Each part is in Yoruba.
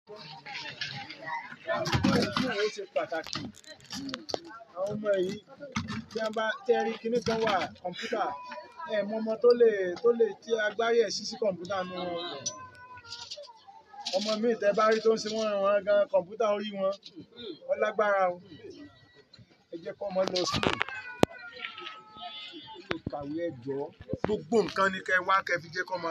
ó ṣe pàtàkì àwọn ọmọ yìí tí wọ́n bá tẹ́ rí kinní kan wà kọ̀ǹpútà ẹ̀ mọ ọmọ tó lè tó lè tí agbárí ẹ̀ sí sí kọ̀ǹpútà nu wọn ọmọ míì tẹ́ bá rí tó ń ṣe wọ́n ràn wọ́n gan kọ̀ǹpútà orí wọn wọ́n lágbára o ẹ jẹ́ kó ọmọ lọ sílẹ̀ ó lè kàwé ẹ̀jọ́ gbogbo nǹkan ni kẹ́ wá kẹ́ fi jẹ́ kó ọmọ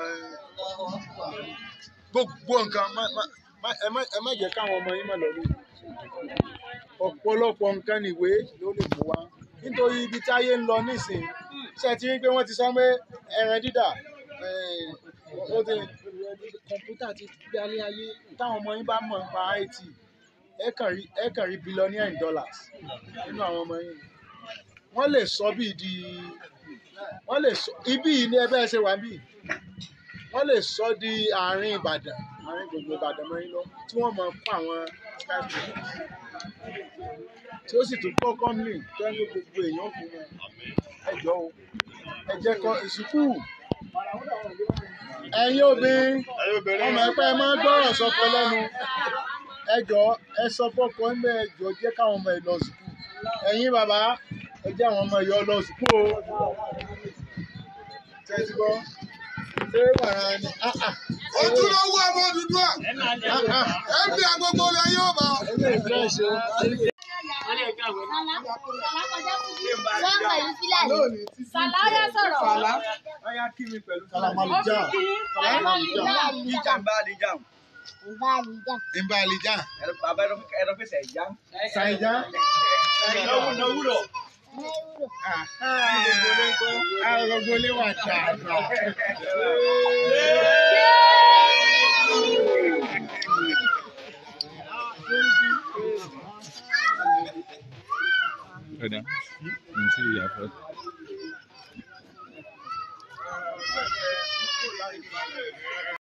gbogbo nǹkan má má má ẹ má ẹ má jẹ́ káwọn ọmọ yín má lọ lórí ọ̀pọ̀lọpọ̀ nǹkan nìwé ló lè mú wá nítorí ibi tí ayé ń lọ nísìnyí ṣe ti rí pé wọ́n ti sọ pé ẹran dídà ó ti kọ̀ǹpútà ti gbé alẹ́ ayé táwọn ọmọ yín bá mọ̀ nípa IT ẹ kàn rí ẹ kàn rí billionaire in dollars nínú àwọn ọmọ yín wọ́n lè sọ bíi di wọ́n lè sọ ibí yìí ní ẹbẹ́ ṣe wà bíi wọ́n lè sọ di àárín Ìbàdàn àárín gbogbo Ìbàdàn mọ́ yín lọ tí wọ́n mọ̀ fún àwọn skyscrapers tí ó sì tún kọ́ kọ́mìnì tó ń lo gbogbo èèyàn fún wọn ẹ jọ o ẹ jẹ́ kọ́ ìsìnkú ẹ̀yin obìnrin ọmọ ẹ̀pẹ́ ẹ máa ń gbọ́rọ̀ sọ́kọ lẹ́nu ẹ jọ ẹ sọ fọ́kọ ẹ̀ ẹ jọ jẹ́ káwọn ọmọ ẹ lọ sùkúù ẹ̀yin bàbá ẹ jẹ́ àwọn ọmọ ẹ̀yọ́ lọ sùkúù o tẹ́tí bọ́ ṣé wàrà ni ojúlówó ọmọ Odùduwà ẹbí agogo ilẹ yóò bá. ẹgbẹ́ ìfẹ́ ṣe Sàláyà sọ̀rọ̀. ọyá kí mi pẹ̀lú kalamalija Ìjàmbá àdìjà. ìbá alija Bàbá ẹ̀rọ fẹsẹ̀ ìjà. ṣàìjà Lọ́wúrọ̀. agogo lè wà dáadáa. Ada. Nanti ya, Pak.